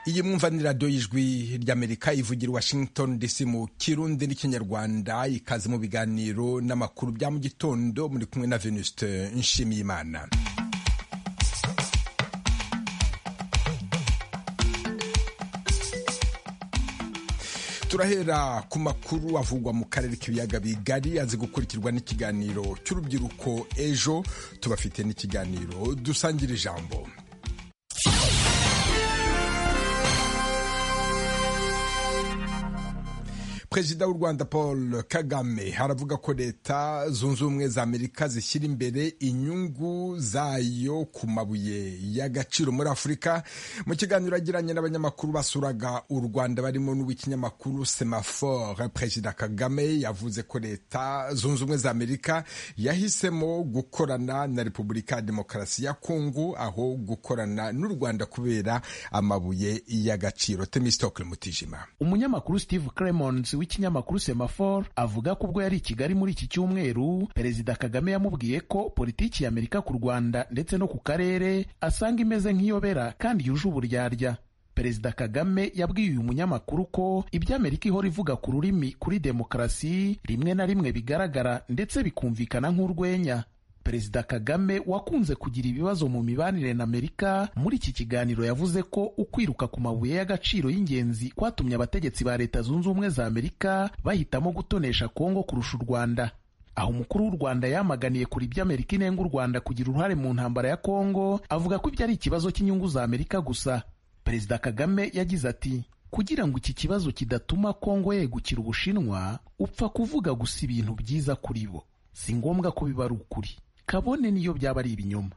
iyi mwumvanirado y'ijwi ry'amerika ivugira washington dc mu kirundi n'ikinyarwanda ikaze mu biganiro n'amakuru bya mu gitondo muri kumwe na venuste nshimiyimana turahera ku makuru avugwa mu karere k'ibiyaga bigari azi gukurikirwa n'ikiganiro cy'urubyiruko ejo tubafite n'ikiganiro dusangira ijambo perezida w'u rwanda paul kagame aravuga ko leta zunze ubumwe za amerika zishyira imbere inyungu zayo ku mabuye y'agaciro muri afurika mu kiganiro agiranye n'abanyamakuru basuraga u rwanda barimo n'uw'ikinyamakuru semafor perezida kagame yavuze ko leta zunze ubumwe za amerika yahisemo gukorana na repubulika ya demokarasi ya kongo aho gukorana n'u rwanda kubera amabuye y'agaciro temistokle mutijima umunyamakuru steve clemons w'ikinyamakuru semafor avuga ko ubwo yari i kigali muri iki cyumweru perezida kagame yamubwiye ko politiki y'amerika ku rwanda ndetse no ku karere asanga imeze nk'iyobera kandi yuje uburyarya perezida kagame yabwiye uyu munyamakuru ko ibyo amerika ihora ivuga ku rurimi kuri demokarasi rimwe na rimwe bigaragara ndetse bikumvikana nk'urwenya perezida kagame wakunze kugira ibibazo mu mibanire na amerika muri iki kiganiro yavuze ko ukwiruka ku mabuye y'agaciro y'ingenzi kwatumye abategetsi ba leta zunze ubumwe za amerika bahitamo gutonesha kongo kurusha u rwanda aho umukuru w'u rwanda yamaganiye kuri ibyo amerika inenga u rwanda kugira uruhare mu ntambara ya kongo avuga ko ibyo ari ikibazo cy'inyungu za amerika gusa perezida kagame yagize ati kugira ngo iki kibazo kidatuma kongo yegukira ubushinwa upfa kuvuga gusa ibintu byiza kuri bo si ngombwa ko biba ari ukuri kabone niyo byaba ari ibinyoma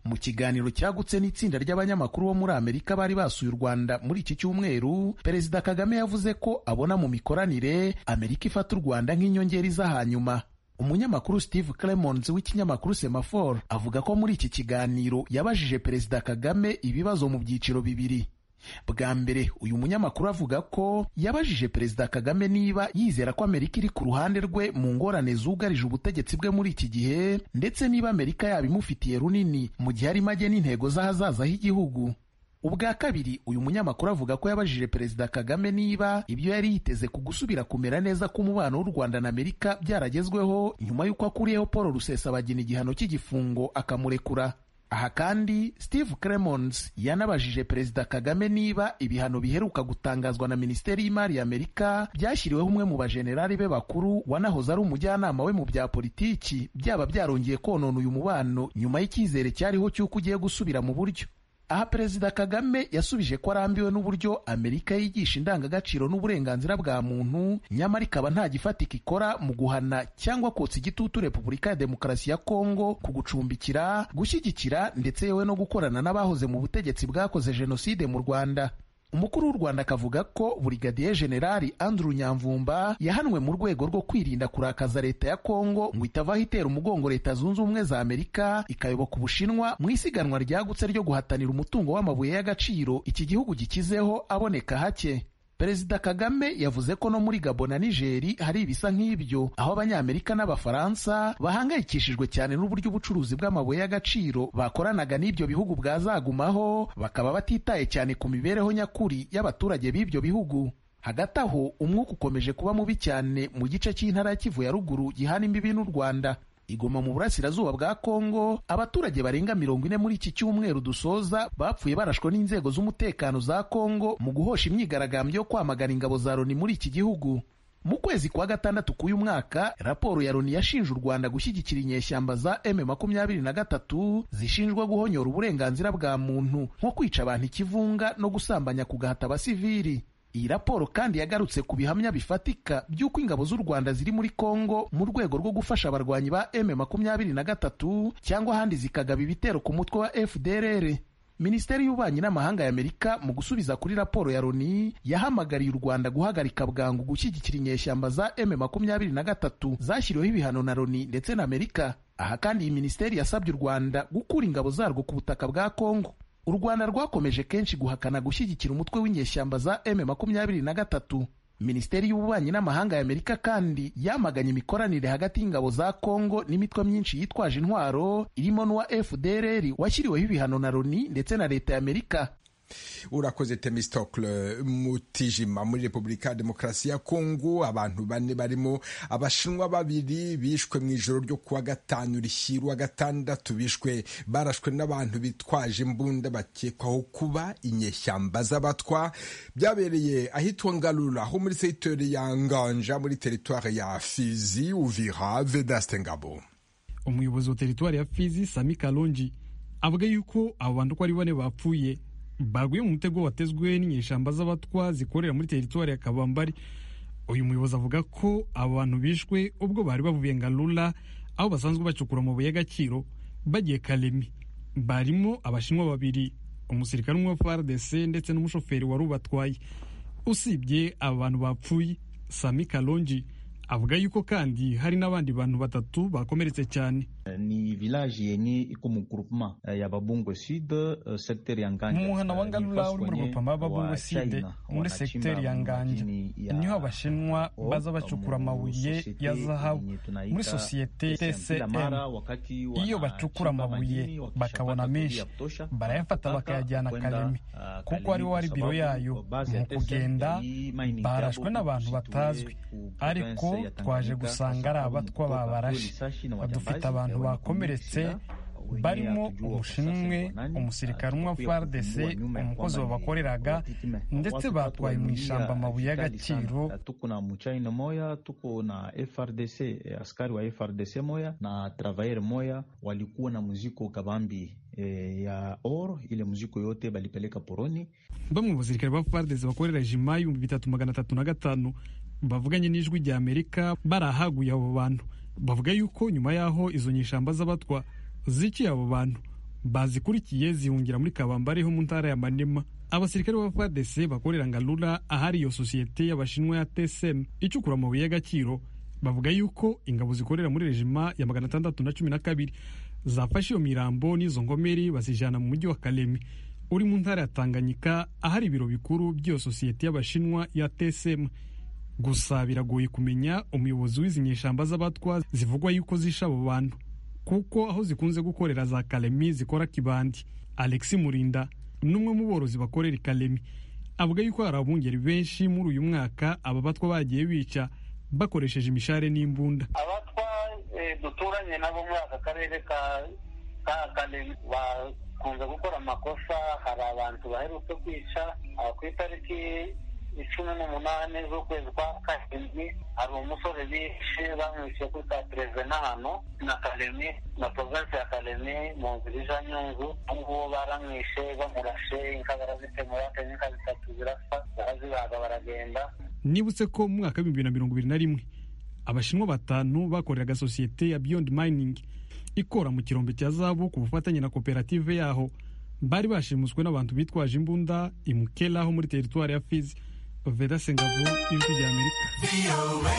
mu kiganiro cyagutse n'itsinda ry'abanyamakuru bo muri amerika bari basuye u rwanda muri iki cyumweru perezida kagame yavuze ko abona mu mikoranire amerika ifata u rwanda nk'inyongeri z'ahanyuma umunyamakuru steve clemons w'ikinyamakuru semafor avuga ko muri iki kiganiro yabajije perezida kagame ibibazo mu byiciro bibiri bwa mbere uyu munyamakuru avuga ko yabajije perezida kagame niba yizera ko amerika iri ku ruhande rwe mu ngorane zugarije ubutegetsi bwe muri iki gihe ndetse niba amerika yaba imufitiye runini mu gihe arimo agena intego z'ahazaza h'igihugu ubwa kabiri uyu munyamakuru avuga ko yabajije perezida kagame niba ibyo yari yiteze ku gusubira kumera neza k'umubano w'u rwanda na amerika byaragezweho nyuma y'uko akuriyeho paul rusesabagina igihano cy'igifungo akamurekura aha kandi steve cremons yanabajije perezida kagame niba ibihano biheruka gutangazwa na minisiteri y'imari ya amerika byashyiriweho umwe mu bajenerali be bakuru wanahoze ari umujyanama we mu bya politiki byaba byarongeye konona uyu mubano nyuma y'icyizere cyariho cy'uko ugiye gusubira mu buryo aha perezida kagame yasubije ko arambiwe n'uburyo amerika yigisha indangagaciro n'uburenganzira bwa muntu nyamara ikaba nta gifatika ikora mu guhana cyangwa kotsa igitutu repubulika ya demokarasi ya kongo ku gucumbikira gushyigikira ndetse yewe no gukorana n'abahoze mu butegetsi bwakoze jenoside mu rwanda umukuru w'u rwanda akavuga ko burigadiye generali andrew nyamvumba yahanwe mu rwego rwo kwirinda kurakaza leta ya kongo ngo itavaho itera umugongo leta zunze ubumwe za amerika ikayoboka ubushinwa mu isiganwa ryagutse ryo guhatanira umutungo w'amabuye y'agaciro iki gihugu gikizeho aboneka hake perezida kagame yavuze ko no muri gabo na nigeri hari ibisa nk'ibyo aho abanyamerika n'abafaransa bahangayikishijwe cyane n'uburyo ubucuruzi bw'amabuye y'agaciro bakoranaga n'ibyo bihugu bwazagumaho bakaba batitaye cyane ku mibereho nyakuri y'abaturage b'ibyo bihugu hagati aho umwuka ukomeje kuba mubi cyane mu gice cy'intara ya kivu ya ruguru gihana imbibi n'u rwanda igoma mu burasirazuba bwa kongo abaturage barenga mirongo ine muri iki cyumweru dusoza bapfuye barashwe n'inzego z'umutekano za kongo mu guhosha imyigaragambyo yo kwamagana ingabo za loni muri iki gihugu mu kwezi kwa gatandatu k'uyu mwaka raporo ya loni yashinje u rwanda gushyigikira inyeshyamba za M23 zishinjwa guhonyora uburenganzira bwa muntu nko kwica abantu ikivunga no gusambanya kugahata abasivili iyi raporo kandi yagarutse ku bihamya bifatika by'uko ingabo z'u Rwanda ziri muri Kongo mu rwego rwo gufasha abarwanyi ba M23 cyangwa ahandi zikagaba ibitero ku mutwe wa FDLR Minisiteri y'Ububanyi n'Amahanga y'Amerika mu gusubiza kuri raporo ya Loni yahamagariye u Rwanda guhagarika bwangu gushyigikira inyeshyamba za M23 zashyiriweho ibihano na Loni ndetse na Amerika aha kandi iyi minisiteri yasabye u Rwanda gukura ingabo zarwo ku butaka bwa Kongo u rwanda rwakomeje kenshi guhakana gushyigikira umutwe w'inyeshyamba za M23 minisiteri y'ububanyi n'amahanga y'amerika kandi yamaganye imikoranire hagati y'ingabo za kongo n'imitwe myinshi yitwaje intwaro irimo n'uwa fdrr washyiriweho ibihano na loni ndetse na leta y'amerika urakoze temistokle mutijima muri repubulika ya demokarasi ya kongo abantu bane barimo abashinwa babiri bishwe mu ijoro ryo kuwa gatanu rishyirwa gatandatu bishwe barashwe n'abantu bitwaje imbunda bakekwaho kuba inyeshyamba z'abatwa byabereye ahitwa ngarura ho muri sekiteri ya nganja muri teritwari ya fizi uvira vedaste ngabo umuyobozi wa teritwari ya fizi sami kalonji avuga yuko abo bantu uko ari bane bapfuye baguye mu mutego watezwe n'inyeshyamba z'abatwa zikorera muri teritwari ya kabambari uyu muyobozi avuga ko abo bantu bishwe ubwo bari bavuye ngarura aho basanzwe bacukura amabuye y'agaciro bagiye karemi barimo abashinwa babiri umusirikare umwe wa frdc ndetse n'umushoferi wari ubatwaye usibye aba bantu bapfuye sami kalonji avuga yuko kandi hari n'abandi bantu batatu bakomeretse cyane ni village yenye iko mu groupement ya babungo sud secteur ya nganja mu muhana wa ngalula uri mu groupement babungo sud muri secteur ya nganja niho abashinwa baza bacukura amabuye ya zahabu muri sosiyete tcm iyo bacukura amabuye bakabona menshi barayafata bakayajyana karemi kuko ariwo ari biro yayo mu kugenda barashwe n'abantu batazwi ariko twaje gusanga ari abatwa babarashe dufite abantu abantu bakomeretse barimo umushinwe umusirikare umwe wa frdc umukozi wabakoreraga ndetse batwaye mu ishyamba amabuye y'agaciro tukuna muchayina moya tukuna frdc askari wa frdc moya na travayer moya walikuwa na muziko kabambi E, ya oro ile muziko yote balipeleka poroni bamwe mu basirikare ba frdc bakorera jima y'ibihumbi bitatu magana atatu na gatanu bavuganye n'ijwi rya amerika barahaguye abo bantu bavuga yuko nyuma y'aho izo nyishamba z'abatwa ziciye abo bantu bazikurikiye zihungira muri kabambari ho mu ntara ya manema abasirikare ba fadese bakorera ngarura ahari iyo sosiyete y'abashinwa ya tsm icukura amabuye y'agaciro bavuga yuko ingabo zikorera muri rejima ya magana atandatu na cumi na kabiri zafashe iyo mirambo n'izo ngomeri bazijyana mu mujyi wa karemi uri mu ntara ya tanganyika ahari ibiro bikuru by'iyo sosiyete y'abashinwa ya tsm gusa biragoye kumenya umuyobozi w'izi nyeshyamba z'abatwa zivugwa yuko zisha abo bantu kuko aho zikunze gukorera za karemi zikora kibandi alexi murinda n'umwe mu borozi bakorera karemi avuga yuko hari abungeri benshi muri uyu mwaka aba batwa bagiye bica bakoresheje imishare n'imbunda abatwa duturanye nabo muri aka karere ka karemi bakunze gukora amakosa hari abantu baherutse kwica ku itariki icumi n'umunani z'ukwezi kwa karindwi hari umusore bishe bamwishyuye kuri ka perezida hano na karemi na provensi ya karemi mu nzira ija nyungu ngubu baramwishe bamurashe inka barazitemura kenya inka zitatu zirasa barazibaga baragenda nibutse ko mu mwaka w'ibihumbi bibiri na mirongo ibiri na rimwe abashinwa batanu bakoreraga sosiyete ya beyond mining ikora mu kirombe cya zabu ku bufatanye na koperative yaho bari bashimuswe n'abantu bitwaje imbunda imukera ho muri teritwari ya fizi Veda Singapore, ijwi rya Amerika.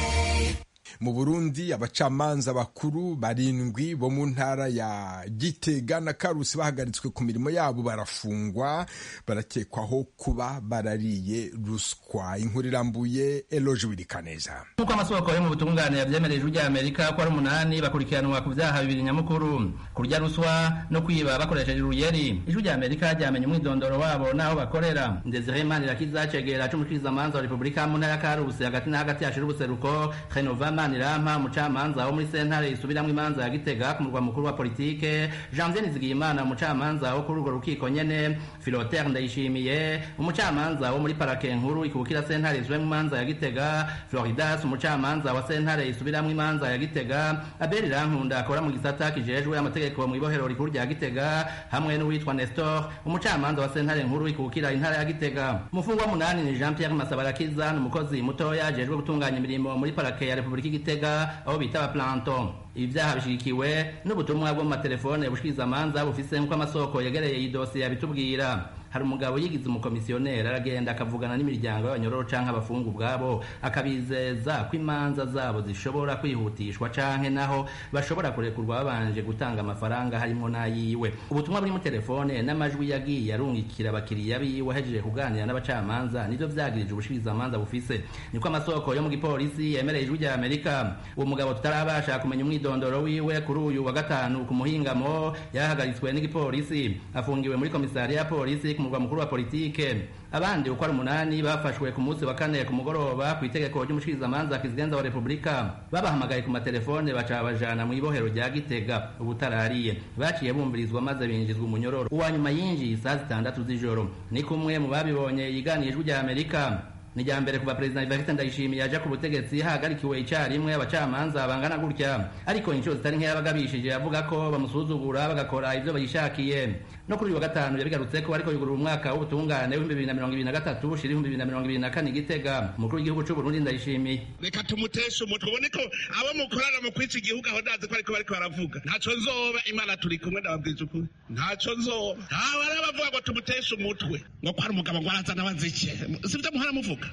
mu burundi abacamanza bakuru barindwi bo mu ntara ya gitega na karusi bahagaritswe ku mirimo yabo barafungwa barakekwaho kuba barariye ruswa inkuru irambuye eloje wirikaneza nk'uko amasoko yo mu butunganira byemera ijwi rya amerika ko ari umunani bakurikiranwa ku byaha bibiri nyamukuru kurya ruswa no kwiba bakoresheje uruyeri ijwi rya amerika ryamenye umwidondoro wabo n'aho bakorera ndezire manirakiza cegera c'umushikirizamanza wa repubulika mu ntara ya karusi hagati na hagati hashira ubuseruko renovama Manirama umucamanza wo muri sentare isubiramwo imanza ya Gitega ku murwa mukuru wa politike Janvier Nizigiyimana umucamanza wo kuri urwo rukiko nyene Philotere Ndayishimiye umucamanza wo muri parake nkuru ikubukira sentare isubiramwo imanza ya Gitega Floridas umucamanza wa sentare isubiramwo imanza ya Gitega Abel Rankunda akora mu gisata kijejwe amategeko mu ibohero rikuru rya Gitega hamwe n'uwitwa Nestor umucamanza wa sentare nkuru ikubukira intara ya Gitega mufungwa munani ni Jean Pierre Masabarakiza umukozi mutoya ajejwe gutunganya imirimo muri parake ya Republika gitega aho bita abaplanton ibyaha bishyigikiwe n'ubutumwa bwo mu matelefone bushikirizamanza bufise nk'uko amasoko yegereye iyi dosiye abitubwira hari umugabo yigize umukomisiyoneri aragenda akavugana n'imiryango y'abanyororo canke abafungu ubwabo akabizeza ko imanza zabo zishobora kwihutishwa canke naho bashobora kurekurwa babanje gutanga amafaranga harimwo n'ayiwe ubutumwa buri mu telefone n'amajwi yagiye arungikira abakiriya biwe ahejeje kuganira n'abacamanza nivyo vyagirije ubushikirizamanza bufise niko amasoko yo mu gipolisi yemereye ijwi rya amerika uwo mugabo tutarabasha kumenya umwidondoro wiwe kuri uyu wa gatanu ku muhingamo yahagaritswe n'igipolisi afungiwe muri komisariya ya polisi murwa mukuru wa politike abandi uko ari umunani bafashwe ku munsi wa kane ku mugoroba ku itegeko ry'umushikirizamanza kizigenza wa repubulika babahamagaye ku matelefone baca babajana mu ibohero rya gitega ubutarariye baciye bumvirizwa maze binjizwa umunyororo uwa nyuma yinjiye saa zitandatu z'ijoro ni kumwe mu babibonye yiganiye ijwi rya amerika ni irya mbere kuva perezida Evariste Ndayishimiye yaje ku butegetsi hahagarikiwe icyarimwe abacamanza bangana gutya ariko inshuro zitari nke yabagabishije avuga ko bamusuzugura bagakora ibyo bayishakiye no kuri uyu wa gatanu yabigarutse ko ariko yugurura umwaka w'ubutungane w'ibihumbi bibiri na mirongo ibiri na gatatu ushira ibihumbi bibiri na mirongo ibiri na kane igitega umukuru w'igihugu cy'u Burundi Ndayishimiye reka tumuteshe umutwe ubone ko abo mukorana mu kwica igihugu aho ndazi ko ariko bariko baravuga ntaco nzoba imana turi kumwe ndababwiza ukuri ntaco nzoba ntawe arabavuga ngo tumuteshe umutwe ngo ko ari umugabo ngo arazana bazike sivyo muhora muvuga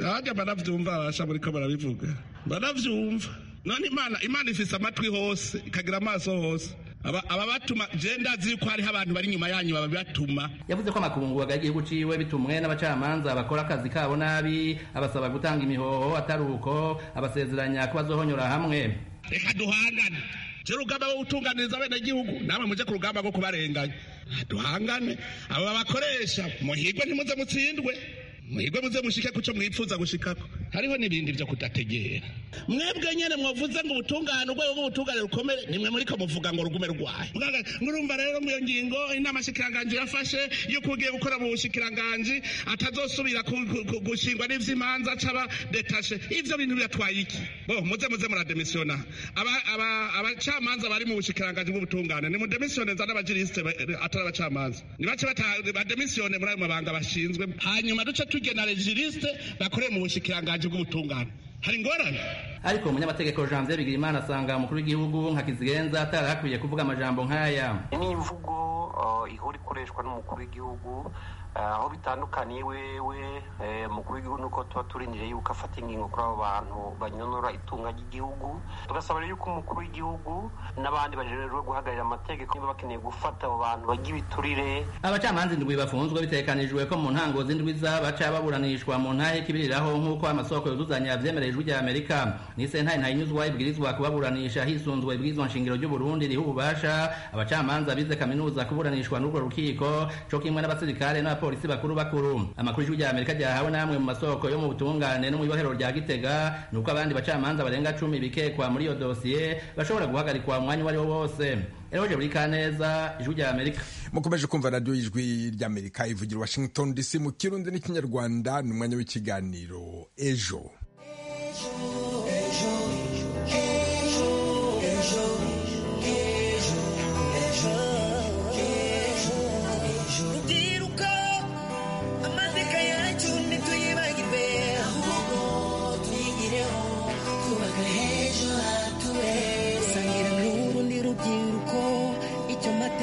hajya barabyumva barasha muri ko barabivuga barabyumva none imana imana ifise amatwi hose ikagira amaso hose aba batuma genda ziri ko hariho abantu bari inyuma yanyu babibatuma yavuze ko amakungu agagihugu ciwe bitumwe n'abacamanza bakora akazi kabo nabi abasaba gutanga imihoho atari uko abasezeranya ko bazohonyora hamwe reka duhangane jero urugamba wo gutunganiriza abenegihugu namwe muje ku rugamba rwo kubarenganya duhangane abo babakoresha muhirwe ntimuze mutsindwe mwebwe muze mushike kuco mwifuza gushikako hariho n'ibindi byo kudategera mwebwe nyene mwavuze ngo ubutungane urwego rw'ubutungane rukomere nimwe muriko muvuga ngo rugume rwaye murumva rero mu iyo ngingo inama shikiranganje yafashe yo kugiye gukora mu bushikiranganje atazosubira gushingwa n'ivy'imanza caba detashe ivyo bintu biratwaye iki bo muze muze murademisiona abacamanza bari mu bushikiranganje bw'ubutungane ni mudemisione nza n'abajirisite atari abacamanza nibace bademisiyone muri ayo mabanga bashinzwe hanyuma duce tujye na regirisite bakoreye mu bushikiranganje bw'ubutungane hari ingorane ariko umunyamategeko janvier bigirimana asanga umukuru w'igihugu nka kizigenza atari hakwiye kuvuga amajambo nk'aya ni imvugo ihora ikoreshwa n'umukuru w'igihugu aho bitandukaniye wewe umukuru w'igihugu nuko tuba turindiriye yuko afata ingingo kuri abo bantu banyonora itunga ry'igihugu tugasaba rero yuko umukuru w'igihugu n'abandi bajenerwe guhagararira amategeko niba bakeneye gufata abo bantu bagira ibiturire abacamanza indwi bafunzwe bitekanijwe ko mu ntango z'indwi baca baburanishwa mu ntahe kibiriraho nk'uko amasoko yuzuzanya byemerejwe ijwi amerika ni sentare ntayinyuzwa ibwirizwa kubaburanisha hisunzwe ibwirizwa nshingiro ry'u burundi riha ububasha abacamanza bize kaminuza kuburanishwa n'urwo rukiko co kimwe n'abasirikare n'aba abapolisi bakuru bakuru amakuru y'ijwi rya amerika ryahawe n'amwe mu masoko yo mu butungane no mu ibohero rya gitega nuko abandi bacamanza barenga cumi bikekwa muri iyo dosiye bashobora guhagarikwa umwanya uwo ari wo wose eroje buri kaneza ijwi rya amerika mukomeje kumva radiyo y'ijwi ry'amerika ivugira washington dc mu kirundi n'ikinyarwanda ni umwanya w'ikiganiro ejo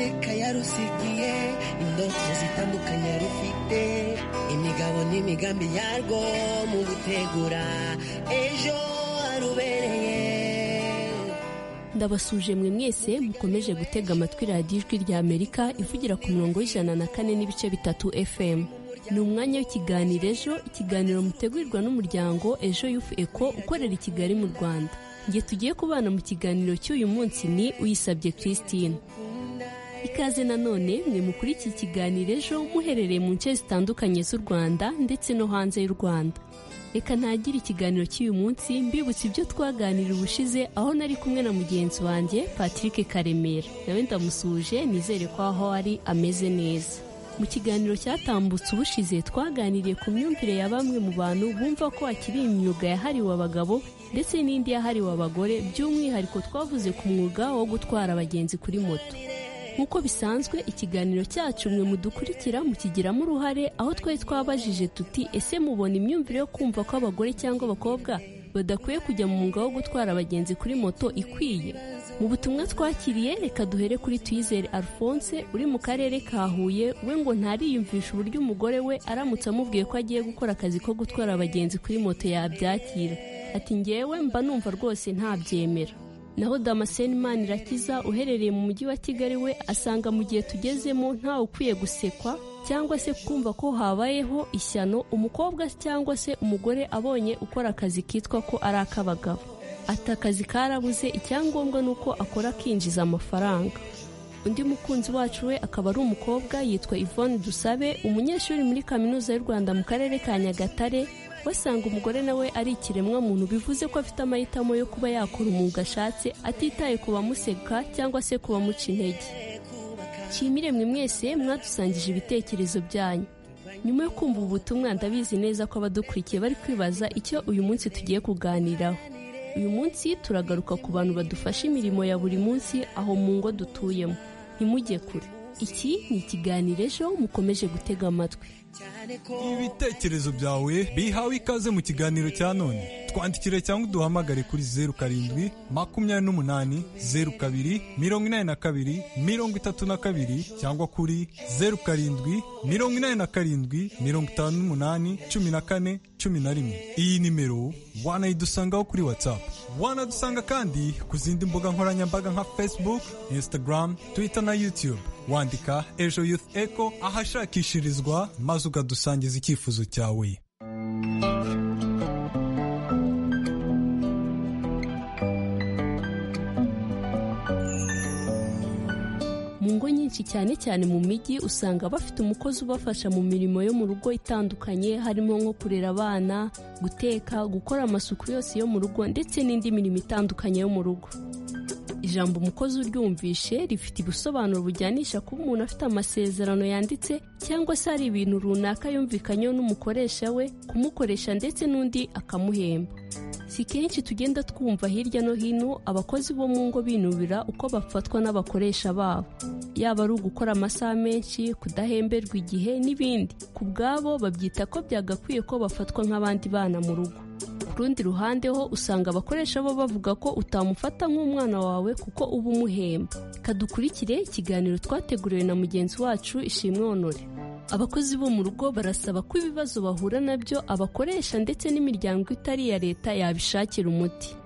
yarusigiye indoto zitandukanye rufite imigabo n'imigambi yarwo mu gutegura ejo harubereye ndabasuje mwe mwese mukomeje gutega amatwi radiyo ijwi rya amerika ivugira ku murongo w'ijana na kane n'ibice bitatu fm ni umwanya w'ikiganiro ejo ikiganiro mutegurirwa n'umuryango ejo yufu eko ukorera i kigali mu rwanda nge tugiye kubana mu kiganiro cy'uyu munsi ni uyisabye christine ikaze nanone mwe mukuri iki kiganiro ejo muherereye mu nce zitandukanye z'u rwanda ndetse no hanze y'u rwanda reka ntagire ikiganiro cy'uyu munsi mbibutse ibyo twaganira ubushize aho nari kumwe na mugenzi wanjye patrick karemera nawe ndamusuje nizere ko aho ari ameze neza mu kiganiro cyatambutse ubushize twaganiriye ku myumvire ya bamwe mu bantu bumva ko hakiri imyuga yahariwe abagabo ndetse n'indi yahariwe abagore by'umwihariko twavuze ku mwuga wo gutwara abagenzi kuri moto nk'uko bisanzwe ikiganiro cyacu mwe mudukurikira mukigiramo uruhare aho twari twabajije tuti ese mubona imyumvire yo kumva ko abagore cyangwa abakobwa badakwiye kujya mu mwuga wo gutwara abagenzi kuri moto ikwiye mu butumwa twakiriye reka duhere kuri tuyizere alphonse uri mu karere ka huye we ngo ntariyumvisha uburyo umugore we aramutse amubwiye ko agiye gukora akazi ko gutwara abagenzi kuri moto yabyakira ati ngewe mba numva rwose ntabyemera naho damascene manirakiza uherereye mu mujyi wa kigali we asanga mu gihe tugezemo ntawe ukwiye gusekwa cyangwa se kumva ko habayeho ishyano umukobwa cyangwa se umugore abonye ukora akazi kitwa ko ari ak'abagabo ati akazi karabuze icyangombwa ni uko akora akinjiza amafaranga undi mukunzi wacu we akaba ari umukobwa yitwa Yvonne Dusabe umunyeshuri muri kaminuza y'u Rwanda mu karere ka Nyagatare basanga umugore nawe ari ikiremwa muntu bivuze ko afite amahitamo yo kuba yakora umwuga ashatse atitaye ku bamuseka cyangwa se ku bamuca intege nshimire mwe mwese mwadusangije ibitekerezo byanyu nyuma yo kumva ubu butumwa ndabizi neza ko abadukurikiye bari kwibaza icyo uyu munsi tugiye kuganiraho uyu munsi turagaruka ku bantu badufasha imirimo ya buri munsi aho mu ngo dutuyemo ntimujye kure iki ni ikiganiro ejo mukomeje gutega amatwi ibitekerezo byawe bihawe ikaze mu kiganiro cya none twandikire cyangwa uduhamagare kuri zeru karindwi makumyabiri n'umunani zeru kabiri mirongo inani na kabiri mirongo itatu na kabiri cyangwa kuri zeru karindwi mirongo inani na karindwi mirongo itanu n'umunani cumi na kane cumi na rimwe iyi nimero wanayidusangaho kuri watsapu wanadusanga kandi ku zindi mbuga nkoranyambaga nka facebook instagram twitter na youtube wandika ejo youth echo ahashakishirizwa maze ukadusangiza icyifuzo cyawe mu ngo nyinshi cyane cyane mu mijyi usanga bafite umukozi ubafasha mu mirimo yo mu rugo itandukanye harimo nko kurera abana guteka gukora amasuku yose yo mu rugo ndetse n'indi mirimo itandukanye yo mu rugo ijambo umukozi uryumvishe rifite ibisobanuro bujyanisha kuba umuntu afite amasezerano yanditse cyangwa se hari ibintu runaka yumvikanyeho n'umukoresha we kumukoresha ndetse n'undi akamuhemba si kenshi tugenda twumva hirya no hino abakozi bo mu ngo binubira uko bafatwa n'abakoresha babo yaba ari ugukora amasaha menshi kudahemberwa igihe n'ibindi ku bwabo babyita ko byagakwiye ko bafatwa nk'abandi bana mu rugo ku rundi ruhande ho usanga abakoresha bo bavuga ko utamufata nk'umwana wawe kuko uba umuhemba kadukurikire ikiganiro twateguriwe na mugenzi wacu ishimwe honore abakozi bo mu rugo barasaba ko ibibazo bahura nabyo abakoresha ndetse n'imiryango itari iya leta yabishakira umuti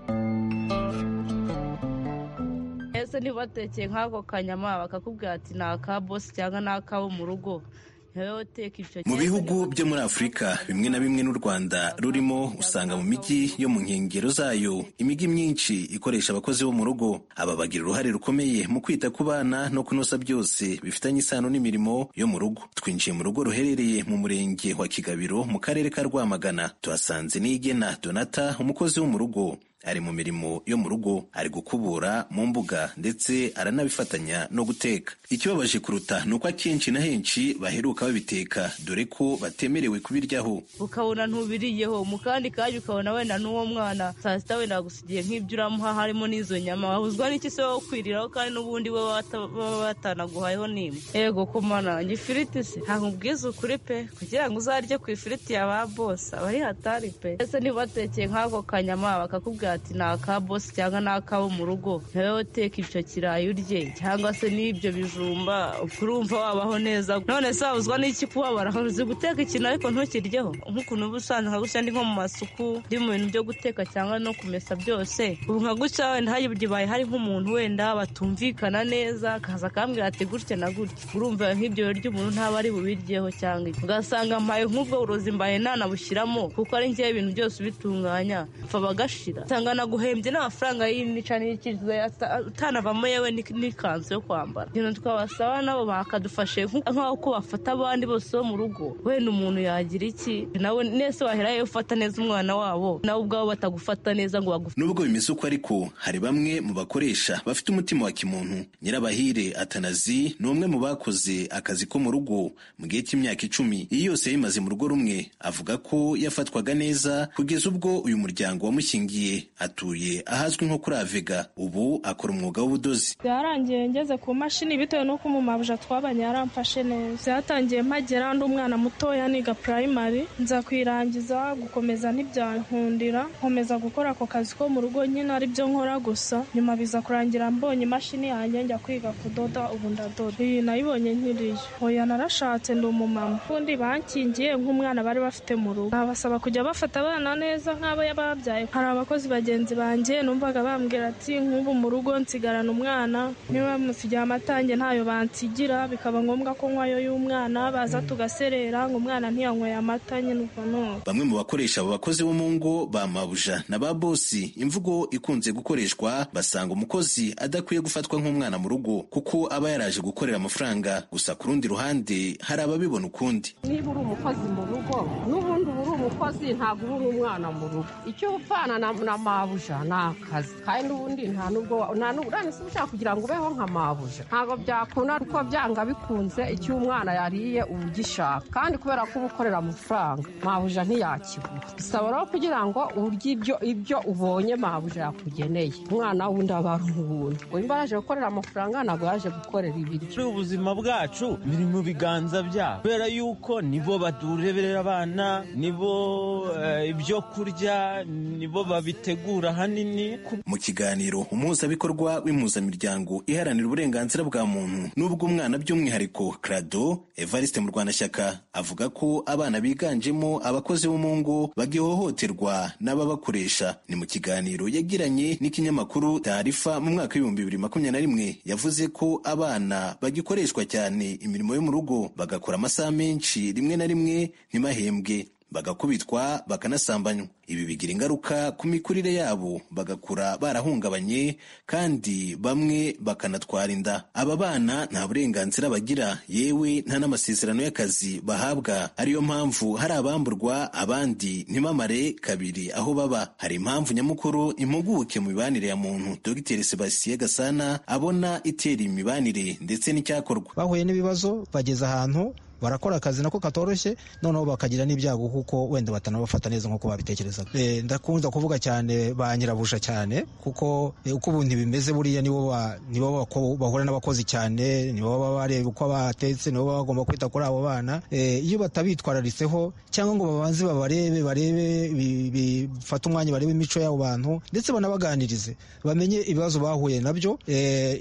ese ntibatekeye nk'ako kanyama bakakubwira ati ni aka bosi cyangwa ni akabo mu rugo mu bihugu byo muri afurika bimwe na bimwe n'u rwanda rurimo usanga mu mijyi yo mu nkengero zayo imijyi myinshi ikoresha abakozi bo mu rugo aba bagira uruhare rukomeye mu kwita ku bana no kunoza byose bifitanye isano n'imirimo yo mu rugo twinjiye mu rugo ruherereye mu murenge wa kigabiro mu karere ka rwamagana tuhasanze n'igena donata umukozi wo mu rugo ari mu mirimo yo mu rugo ari gukubura mu mbuga ndetse aranabifatanya no guteka ikibabaje kuruta ni uko akenshi na henshi baheruka babiteka dore ko batemerewe kubiryaho ukabona ntubiriyeho mu kandi kanya ukabona wenda n'uwo mwana saa sita wenda agusigiye nk'ibyo uramuha harimo n'izo nyama wabuzwa n'iki se wo kwiriraho kandi n'ubundi we baba batanaguhayeho n'imwe yego ku manange ifiriti se ntabwo ubwiza ukuri pe kugira ngo uzarye ku ifiriti ya ba bose aba ari hatari pe ese ntibatekeye nk'ako kanyama bakakubwira ati ni aka bosi cyangwa ni akabo mu rugo nawe uteka icyo kirayi urye cyangwa se n'ibyo bijumba urumva wabaho neza none se wabuzwa n'iki kuhabara uzi guteka ikintu ariko ntukiryeho nk'ukuntu uba usanzwe nka gutya ndi nko mu masuku ndi mu bintu byo guteka cyangwa no kumesa byose ubu nka gutya wenda hagiye hari nk'umuntu wenda batumvikana neza akaza akambwira ati gutya na gutya urumva nk'ibyo biryo umuntu ntaba ari bubiryeho cyangwa ugasanga mpaye nk'ubwo burozi mbaye ntanabushyiramo kuko ari ngewe ibintu byose ubitunganya mfa bagashira usanga naguhembye n'amafaranga y'inica n'ikiziwe utanavamo yewe n'ikanzu yo kwambara ibintu twabasaba nabo bakadufashe nk'uko bafata abandi bose bo mu rugo wenda umuntu yagira iki nawe nese wahera ufata neza umwana wabo nawe ubwabo batagufata neza ngo bagufate nubwo bimeze uko ariko hari bamwe mu bakoresha bafite umutima wa kimuntu nyirabahire atanazi ni umwe mu bakoze akazi ko mu rugo mu gihe cy'imyaka icumi iyi yose yayimaze mu rugo rumwe avuga ko yafatwaga neza kugeza ubwo uyu muryango wamushingiye atuye ahazwi nko kuri avega ubu akora umwuga w'ubudozi byarangiye ngeze ku mashini bitewe n'uko umumabuja twabanye yaramfashe neza byatangiye mpagera ndi umwana mutoya niga purayimari nza kuyirangiza gukomeza ntibyankundira nkomeza gukora ako kazi ko mu rugo nyine ari byo nkora gusa nyuma biza kurangira mbonye imashini yanjye njya kwiga kudoda ubu ndadoda iyi nayibonye nkiriyo oya narashatse ndi umumama ubundi bankingiye nk'umwana bari bafite mu rugo nabasaba kujya bafata abana neza nk'abo babyaye hari abakozi bagiye bagenzi banjye numvaga bambwira ati nk'ubu mu rugo nsigarana umwana niba musigiye amatange ntayo bansigira bikaba ngombwa ko nkwayo y'umwana baza tugaserera ngo umwana ntiyanyweye amata nyine ubwo none bamwe mu bakoresha abo bakozi bo mu ngo ba mabuja na ba bosi imvugo ikunze gukoreshwa basanga umukozi adakwiye gufatwa nk'umwana mu rugo kuko aba yaraje gukorera amafaranga gusa ku rundi ruhande hari ababibona ukundi niba uri umukozi mu rugo n'ubundi uba uri umukozi ntabwo uba uri umwana mu rugo icyo upfana na, na mabuja ni akazi kandi ubundi nta nubwo nta nubwo si ushaka kugira ngo ubeho nka mabuja ntabwo byakunda kuko byanga bikunze icyo umwana yariye uba ugishaka kandi kubera ko uba ukorera amafaranga mabuja ntiyakigura bisaba rero kugira ngo urye ibyo ibyo ubonye mabuja yakugeneye umwana wundi aba ari uwundi uyu aje gukorera amafaranga ntabwo yaje gukorera ibiryo ubuzima bwacu biri mu biganza byabo kubera yuko nibo batureberera abana nibo ibyo kurya nibo babitegura hanini mu kiganiro umuhuzabikorwa w'impuzamiryango iharanira uburenganzira bwa muntu n'ubw'umwana by'umwihariko crado evariste mu rwanashyaka avuga ko abana biganjemo abakozi bo mu ngo bagihohoterwa n'ababakoresha ni mu kiganiro yagiranye n'ikinyamakuru tarifa mu mwaka w'ibihumbi bibiri makumyabiri na rimwe yavuze ko abana bagikoreshwa cyane imirimo yo mu rugo bagakora amasaha menshi rimwe na rimwe ntibahembwe bagakubitwa bakanasambanywa ibi bigira ingaruka ku mikurire yabo bagakura barahungabanye kandi bamwe bakanatwara inda aba bana nta burenganzira bagira yewe nta n'amasezerano y'akazi bahabwa ariyo mpamvu hari abamburwa abandi ntibamare kabiri aho baba hari impamvu nyamukuru impuguke mu mibanire ya muntu dogiteri sebastien gasana abona itera imibanire ndetse n'icyakorwa bahuye n'ibibazo bageze ahantu barakora akazi nako katoroshye noneho bakagira n'ibyago kuko wenda batanabafata neza nk'uko babitekerezaga ndakunda kuvuga cyane ba nyirabusha cyane kuko uko ubu bimeze buriya nibo bahura n'abakozi cyane nibo baba bareba uko batetse nibo baba bagomba kwita kuri abo bana iyo batabitwararitseho cyangwa ngo babanze babarebe barebe bifate umwanya barebe imico y'abo bantu ndetse banabaganirize bamenye ibibazo bahuye nabyo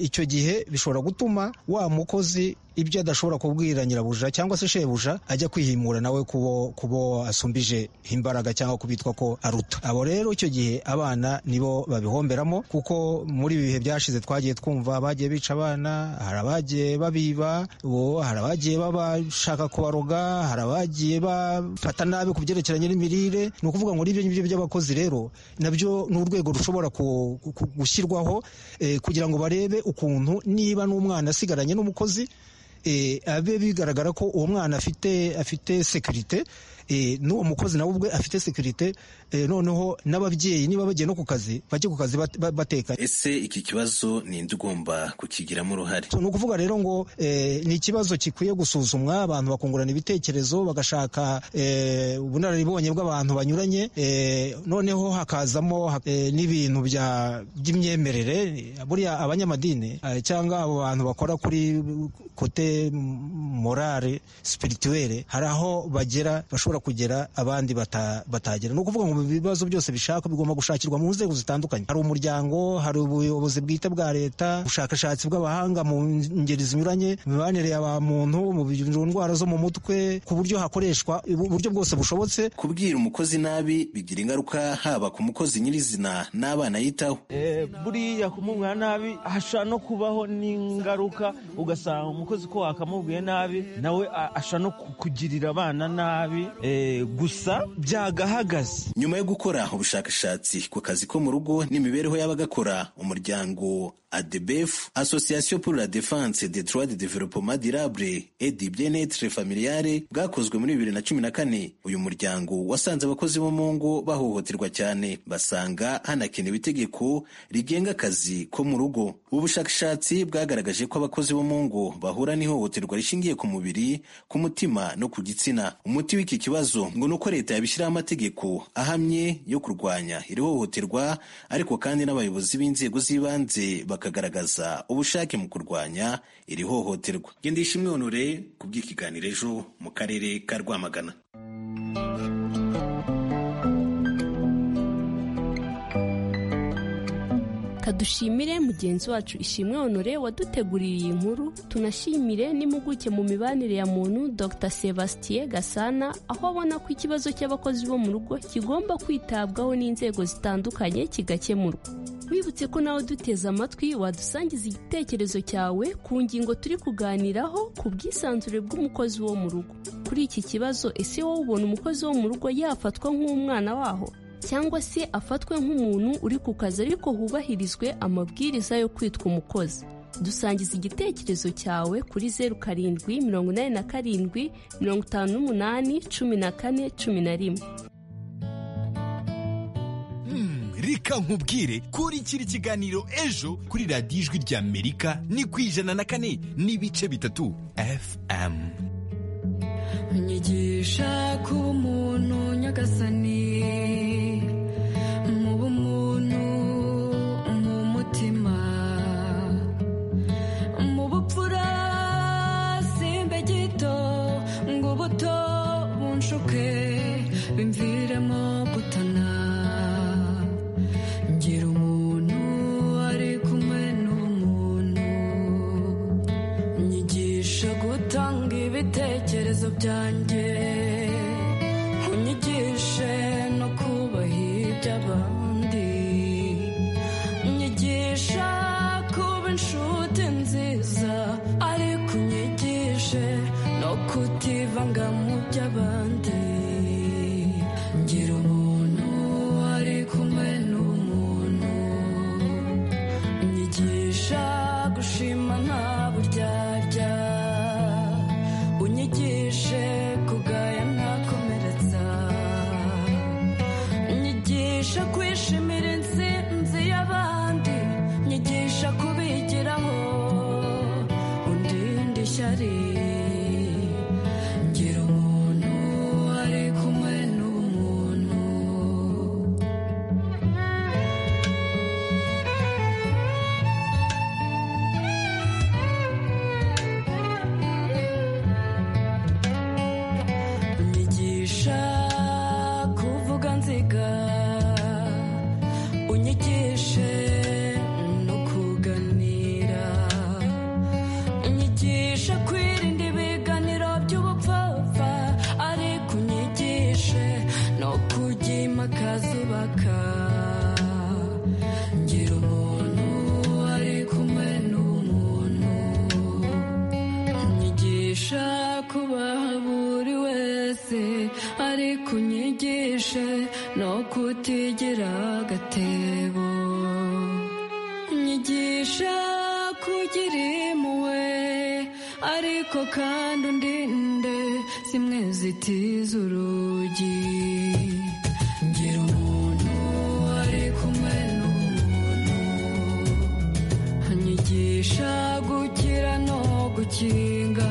icyo gihe bishobora gutuma wa mukozi ibyo adashobora kubwira nyirabuja cyangwa se shebuja ajya kwihimura nawe kubo kubo asumbije imbaraga cyangwa kubitwa ko aruta abo rero icyo gihe abana nibo babihomberamo kuko muri ibi bihe byashize twagiye twumva abagiye bica abana hari abagiye babiba ubu hari abagiye babashaka kubaroga hari abagiye bafata nabi ku byerekeranye n'imirire ni ukuvuga ngo n'ibyo ngibyo by'abakozi rero nabyo ni urwego rushobora gushyirwaho kugira ngo barebe ukuntu niba n'umwana asigaranye n'umukozi abe bigaragara ko uwo mwana afite afite sekirite n'uwo mukozi nawe ubwe afite sekirite noneho n'ababyeyi niba bagiye no ku kazi bajye ku kazi batekanye ese iki kibazo ninde ugomba kukigiramo uruhare ni ukuvuga rero ngo ni ikibazo gikwiye gusuzumwa abantu bakungurana ibitekerezo bagashaka ubunararibonye bw'abantu banyuranye noneho hakazamo n'ibintu by'imyemerere buriya abanyamadini cyangwa abo bantu bakora kuri kote morale spirituelle hari aho bagera bashobora kugera abandi batagera ni ukuvuga ngo mu bibazo byose bishaka bigomba gushakirwa mu nzego zitandukanye hari umuryango hari ubuyobozi bwite bwa leta ubushakashatsi bw'abahanga mu ngeri zinyuranye imibanire ya ba muntu mu ndwara zo mu mutwe ku buryo hakoreshwa uburyo bwose bushobotse kubwira umukozi nabi bigira ingaruka haba ku mukozi nyirizina n'abana yitaho buriya kumubwira nabi hashobora no kubaho n'ingaruka ugasanga umukozi ko wakamubwiye nabi nawe ashobora no kugirira abana nabi gusa byagahagaze nyuma yo gukora ubushakashatsi ku kazi ko mu rugo n'imibereho y'abagakora umuryango adebefu asosiyasiyo pour la defense des droits de développement durable et du bien-être familiale bwakozwe muri bibiri na cumi na kane uyu muryango wasanze abakozi bo mu ngo bahohoterwa cyane basanga hanakenewe itegeko rigenga akazi ko mu rugo ubushakashatsi bwagaragaje ko abakozi bo mu ngo bahura n'ihohoterwa rishingiye ku mubiri ku mutima no ku gitsina umuti iki kibazo ngo ni uko leta yabishyiraho amategeko ahamye yo kurwanya iri hohoterwa ariko kandi n'abayobozi b'inzego z'ibanze bakagaragaza ubushake mu kurwanya iri hohoterwa gendesha imyonore ku bw'ikiganiro ejo mu karere ka rwamagana reka dushimire mugenzi wacu ishimwe honore waduteguriye iyi nkuru tunashimire n'impuguke mu mibanire ya muntu dr sebastien gasana aho abona ko ikibazo cy'abakozi bo mu rugo kigomba kwitabwaho n'inzego zitandukanye kigakemurwa wibutse ko nawe duteze amatwi wadusangiza igitekerezo cyawe ku ngingo turi kuganiraho ku bwisanzure bw'umukozi wo mu rugo kuri iki kibazo ese wowe ubona umukozi wo mu rugo yafatwa nk'umwana waho cyangwa se afatwe nk'umuntu uri ku kazi ariko hubahirizwe amabwiriza yo kwitwa umukozi dusangiza igitekerezo cyawe kuri zeru karindwi mirongo inani na karindwi mirongo itanu n'umunani cumi na kane cumi na rimwe reka nkubwire kurikira ikiganiro ejo kuri radiyo ijwi ry'amerika ni ku ijana na kane n'ibice bitatu fm nyigisha ku muntu nyagasani mu bumuntu mu mutima mu bupfura simbe gito ngo ubuto bunshuke bimviremo gutana ngira umuntu ari kumwe n'umuntu nyigisha gutanga ibitekerezo byanjye unyigishe no kubaha iby'abandi nyigisha kuba inshuti nziza ariko unyigishe no kutivanga mu by'abandi ngira umuntu ari kumwe n'umuntu unyigisha gushima nta buryarya unyigishe kugaya ntakomeretsa nyigisha kwishimira intsinzi y'abandi nyigisha kubigiraho undinde ishyari ngira umuntu ari kumwe n'umuntu unyigisha kuvuga nziga unyigishe no kuganira unyigishe kwirinda ibiganiro by'ubupfapfa ariko unyigishe no kujya impaka zubaka ngira umuntu ari kumwe n'umuntu unyigisha kubaha buri wese ariko unyigishe no kutigira agatebo unyigisha kugira impuhwe ariko kandi undinde zimwe zitiza urugi ngira umuntu ari kumwe n'umuntu nyigisha gukira no gukinga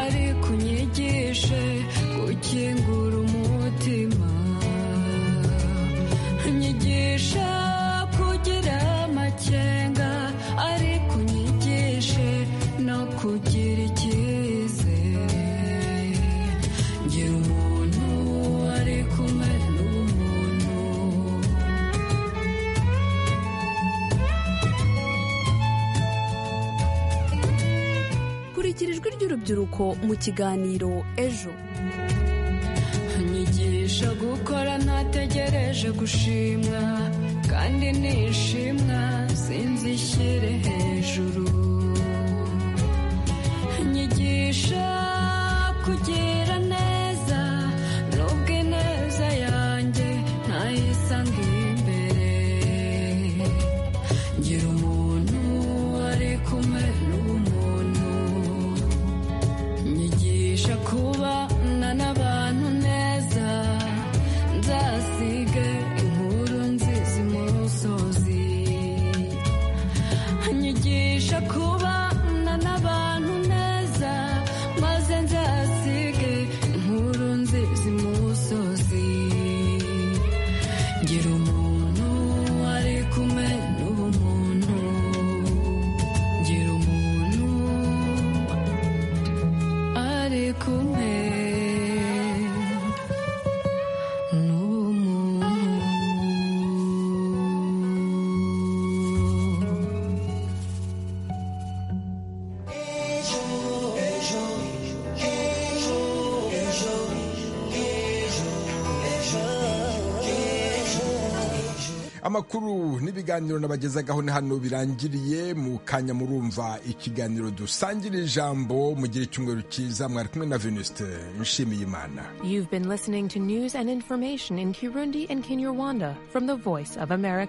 ariko unyigishe gukingura umutima nyigisha kugira amakenga ariko unyigishe no kugira icyizere ngira umuntu ari kumwe n'umuntu kurikira ijwi ry'urubyiruko mu kiganiro ejo nyigisha gukora ntategereje gushimwa kandi nishimwa sinzi ishyire hejuru nyigisha kugira neza nubwo ineza yanjye ntayisanga imbere ngira umuntu ari kumwe n'umuntu nyigisha kubana n'abantu neza nzasige inkuru nziza imusozi nyigisha ko amakuru n'ibiganiro nabagezagaho ni hano birangiriye mu kanya murumva ikiganiro dusangira ijambo mu gihe cyumweru cyiza mwari kumwe na venuste nshimiyimana You've been listening to news and information in Kirundi and Kinyarwanda from the Voice of America